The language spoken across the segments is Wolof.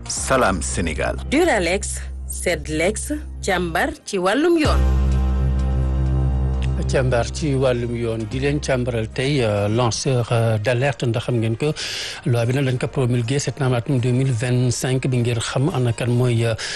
Salam Sénégal. Duralex Sedlex càmbar ci wàllum yoon. càmbar ci wàllum yoon di leen càmbaral tey lanceur d'alerte ndax xam ngeen ko loi bi nag dañ ko promulgué septembre atum deux mille vingt cinq bi ngir xam ana kan mooy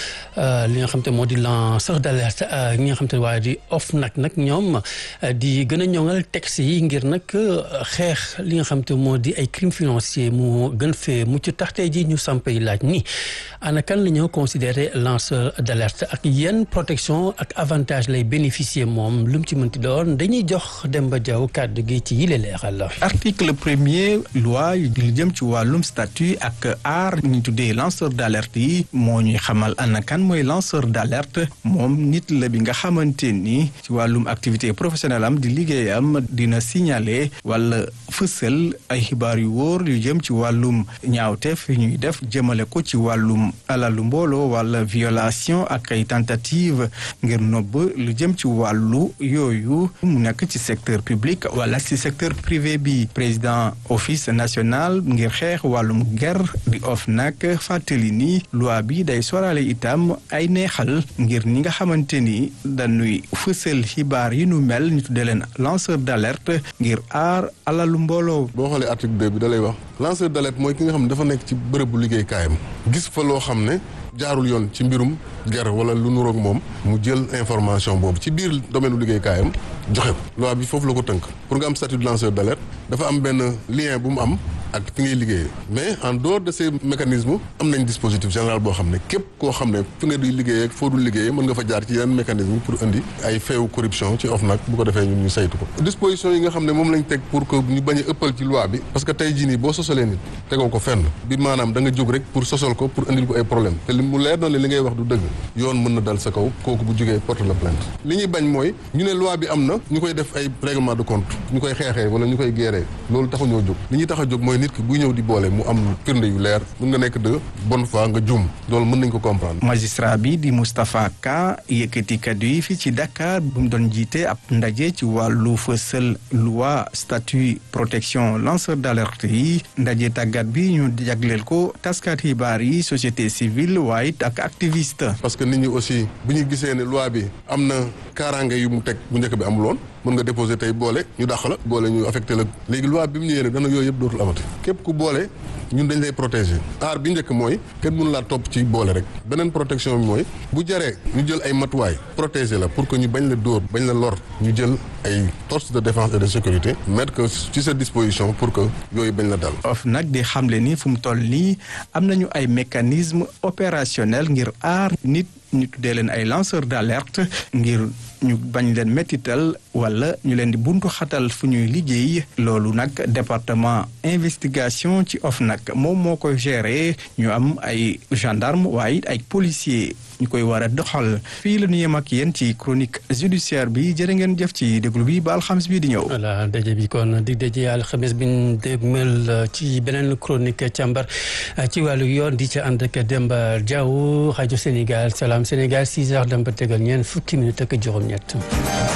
li nga xam te moo di lanceur d'alerte ñi nga xam te waaye di OFNAC nag ñoom di gën a ñoŋal texte yi ngir nag xeex li nga xam te moo di ay crimes financiers mu gën fee mucc tax tey ji ñu samp yi laaj ni ana kan la ñoo considéré lanceur d'alerte ak yenn protection ak avantage lay bénéficier moom lu mu ci mënti doon dañuy jox Demba Diaw kàddu gi ci yile leeral la. article premier loi yu jëm ci wàllum statut ak aar ñu tuddee lanceur d'alerte yi moo ñuy xamal ana kan mooy lanceur d'alerte moom nit la bi nga xamante ni ci wàllum activité professionnelle am di liggéeyam dina signaler wala fësal ay xibaar yu wóor yu jëm ci wàllum ñaawteef yu ñuy def jëmale ko ci wàllum alalu mbooloo wala violation ak ay tentative ngir nobb lu jëm ci wàllu yooyu mu nekk ci secteur public wala ci secteur privé bi président office national ngir xeex wàllum ger di OFNAC fàttali ni loi bi day sorale itam ay neexal ngir ñi nga xamante ni dañuy fësal xibaar yi nu mel ñu tuddee leen lanceur d'alerte ngir aar alalu mbooloo. boo xoolee article 2 bi da lay wax lanceur d'alerte mooy ki nga xam ne dafa nekk ci bërëbu liggéeykaayam gis fa loo xam ne jaarul yoon ci mbirum ger wala lu nuroog moom mu jël information boobu ci biir domaine u liggéeykaayam joxe ko loi bi foofu la ko tënk pour nga am statut de lanceur d'alerte dafa am benn lien bu mu am ak fi ngay liggéeyee mais en dehors de ces mécanismes am nañ dispositif général boo xam ne képp koo xam ne fi nga di liggéeyee ak foo dul liggéeyee mën nga fa jaar ci yeneen mécanisme pour indi ay feewu corruption ci OFNAC bu ko defee ñun ñu saytu ko disposition yi nga xam ne moom lañ teg pour que ñu bañ a ëppal ci loi bi parce que tey jii nii boo sosalee nit tegoo ko fenn bi maanaam da nga jóg rek pour sosal ko pour indil ko ay problème te li mu leer na li ngay wax du dëgg yoon mën na dal sa kaw kooku bu jógee porte la plainte li ñuy bañ mooy ñu ne loi bi am na ñu koy def ay règlement de compte ñu koy xeexee wala ñu koy géeree loolu taxu ñoo jóg li ñuy tax a jóg mooy nit ki buy ñëw di boole mu am firnde yu leer mën nga nekk de bonne foi nga juum loolu mën nañ ko comprendre. magistrat bi di Moustapha Ka yëkkati kaddu yi fii ci Dakar bu mu doon jiite ab ndaje ci wàllu fësal loi statut protection lanceur d'alerte yi ndaje tàggat bi ñu jagleel ko taskat xibaar yi société civile waaye it ak activiste. parce que nit ñi aussi bu ñu gisee ne loi bi am na kaaraange yu mu teg bu njëkk bi amuloon mën nga déposer tey boole ñu dàq la boole ñu affecté la léegi loi bi mu ñëwee ne dana yooyu yëpp dootul amati képp ku boole ñun dañ lay protéger aar bi njëkk mooy kenn mënu laa topp ci boole rek beneen protection bi mooy bu jaree ñu jël ay matuwaay protéger la pour que ñu bañ la dóor bañ la lor ñu jël ay forces de défense et de sécurité mettre que ci sa disposition pour que yooyu bañ la dal. OFNAC di xamle ni fu mu toll nii am nañu ay mécanismes opérationnels ngir aar nit ñu tuddee leen ay lanceurs d'alerte ngir ñu bañ leen métital wala ñu leen di buntu xatal fu ñuy liggéey loolu nag département investigation ci OFNAC moom moo koy gérer ñu am ay gendarme waaye ay policiers ñu koy war a doxal fii la ñu yem ak yéen ci chronique judiciaire bi jërë ngeen jëf ci déglu bi ba alxames bii di ñëw. voilà daje bi kon dig daje alxames bi ñu dégmal ci beneen chronique càmbar ci wàllu yoon di ca ànd ak Demba Diaw rajo Sénégal Salam Sénégal 6 heures dem ba tegal ñeent fukki minutes ak juróom-ñett.